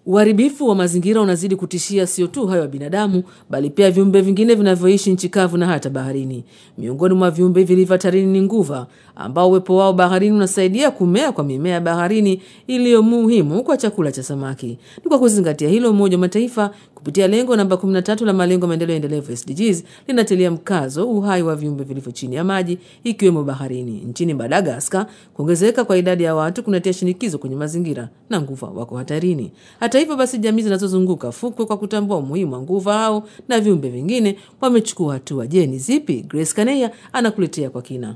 Uharibifu wa mazingira unazidi kutishia sio tu hayo ya binadamu, bali pia viumbe vingine vinavyoishi nchi kavu na hata baharini. Miongoni mwa viumbe vilivyo hatarini ni nguva, ambao uwepo wao baharini unasaidia kumea kwa mimea ya baharini iliyo muhimu kwa chakula cha samaki. Ni kwa kuzingatia hilo, Umoja wa Mataifa kupitia lengo namba 13 la malengo ya maendeleo endelevu SDGs linatilia mkazo uhai wa viumbe vilivyo chini ya maji ikiwemo baharini. Nchini Madagaskar, kuongezeka kwa idadi ya watu kunatia shinikizo kwenye mazingira na nguva wako hatarini. Hata hivyo basi, jamii zinazozunguka fukwe kwa kutambua umuhimu wa nguva hao na viumbe vingine wamechukua hatua. Je, ni zipi? Grace Kaneya anakuletea kwa kina.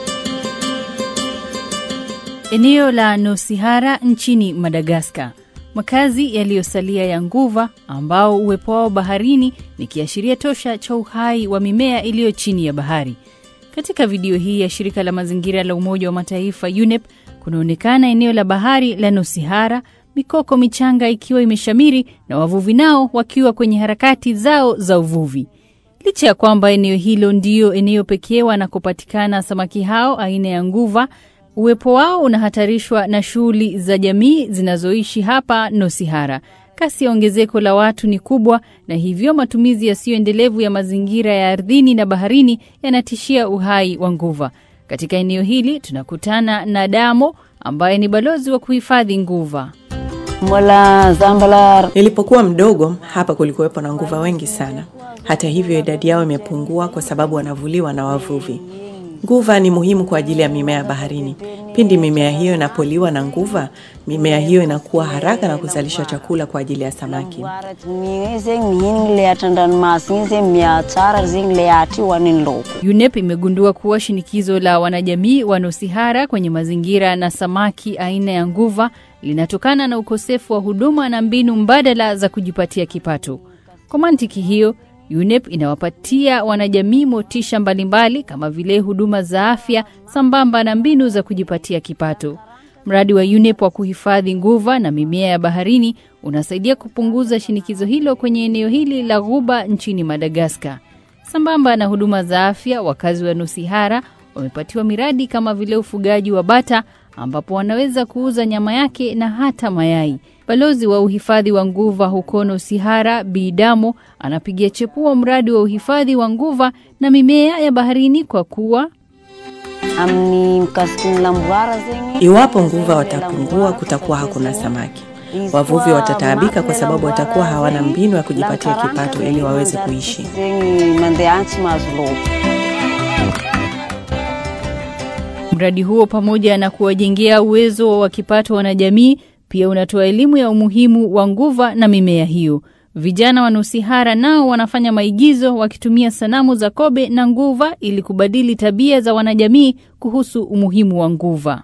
Eneo la Nosihara nchini Madagaskar, makazi yaliyosalia ya nguva ambao uwepo wao baharini ni kiashiria tosha cha uhai wa mimea iliyo chini ya bahari. Katika video hii ya shirika la mazingira la Umoja wa Mataifa UNEP kunaonekana eneo la bahari la Nosihara, mikoko michanga ikiwa imeshamiri na wavuvi nao wakiwa kwenye harakati zao za uvuvi. Licha ya kwamba eneo hilo ndiyo eneo pekee wanakopatikana samaki hao aina ya nguva, uwepo wao unahatarishwa na shughuli za jamii zinazoishi hapa Nosihara. Kasi ya ongezeko la watu ni kubwa, na hivyo matumizi yasiyoendelevu ya mazingira ya ardhini na baharini yanatishia uhai wa nguva. Katika eneo hili tunakutana na Damo ambaye ni balozi wa kuhifadhi nguva. Mola Zambalar. Nilipokuwa mdogo hapa kulikuwepo na nguva wengi sana. Hata hivyo idadi yao imepungua kwa sababu wanavuliwa na wavuvi. Nguva ni muhimu kwa ajili ya mimea ya baharini. Pindi mimea hiyo inapoliwa na nguva, mimea hiyo inakuwa haraka na kuzalisha chakula kwa ajili ya samaki. UNEP imegundua kuwa shinikizo la wanajamii wa Nosihara kwenye mazingira na samaki aina ya nguva linatokana na ukosefu wa huduma na mbinu mbadala za kujipatia kipato. Kwa mantiki hiyo, UNEP inawapatia wanajamii motisha mbalimbali kama vile huduma za afya sambamba na mbinu za kujipatia kipato. Mradi wa UNEP wa kuhifadhi nguva na mimea ya baharini unasaidia kupunguza shinikizo hilo kwenye eneo hili la ghuba nchini Madagaskar. Sambamba na huduma za afya, wakazi wa Nosihara wamepatiwa miradi kama vile ufugaji wa bata ambapo wanaweza kuuza nyama yake na hata mayai. Balozi wa uhifadhi wa nguva huko Nosihara, Bidamo, anapigia chepua mradi wa uhifadhi wa nguva na mimea ya baharini kwa kuwa Iwapo nguva watapungua, kutakuwa hakuna samaki. Wavuvi watataabika kwa sababu watakuwa hawana mbinu ya kujipatia kipato ili waweze kuishi. Mradi huo pamoja na kuwajengea uwezo wa kipato wanajamii, pia unatoa elimu ya umuhimu wa nguva na mimea hiyo. Vijana wa Nosihara nao wanafanya maigizo wakitumia sanamu za kobe na nguva ili kubadili tabia za wanajamii kuhusu umuhimu wa nguva.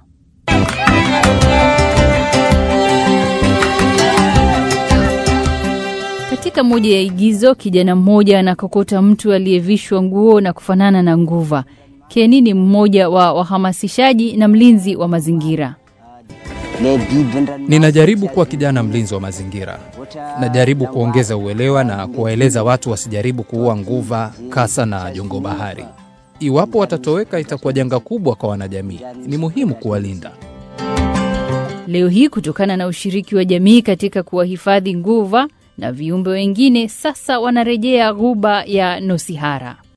Katika moja ya igizo, kijana mmoja anakokota mtu aliyevishwa nguo na kufanana na nguva. Keni ni mmoja wa wahamasishaji na mlinzi wa mazingira. Ninajaribu kuwa kijana mlinzi wa mazingira. Najaribu kuongeza uelewa na kuwaeleza watu wasijaribu kuua nguva, kasa na jongo bahari. Iwapo watatoweka, itakuwa janga kubwa kwa wanajamii. Ni muhimu kuwalinda. Leo hii kutokana na ushiriki wa jamii katika kuwahifadhi nguva na viumbe wengine, sasa wanarejea ghuba ya Nosihara.